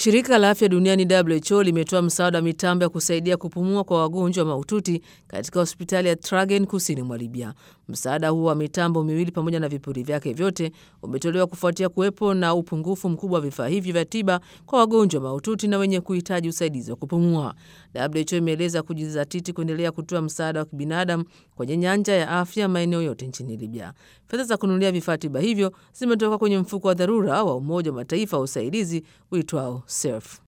Shirika la afya duniani WHO limetoa msaada wa mitambo ya kusaidia kupumua kwa wagonjwa mahututi katika hospitali ya Tragen kusini mwa Libya. Msaada huo wa mitambo miwili pamoja na vipuri vyake vyote umetolewa kufuatia kuwepo na upungufu mkubwa wa vifaa hivi vya tiba kwa wagonjwa mahututi na wenye kuhitaji usaidizi wa kupumua. WHO imeeleza kujizatiti kuendelea kutoa msaada wa kibinadamu kwenye nyanja ya afya maeneo yote nchini Libya. Fedha za kununulia vifaa tiba hivyo zimetoka kwenye mfuko wa dharura wa Umoja wa Mataifa wa usaidizi uitwao SURF.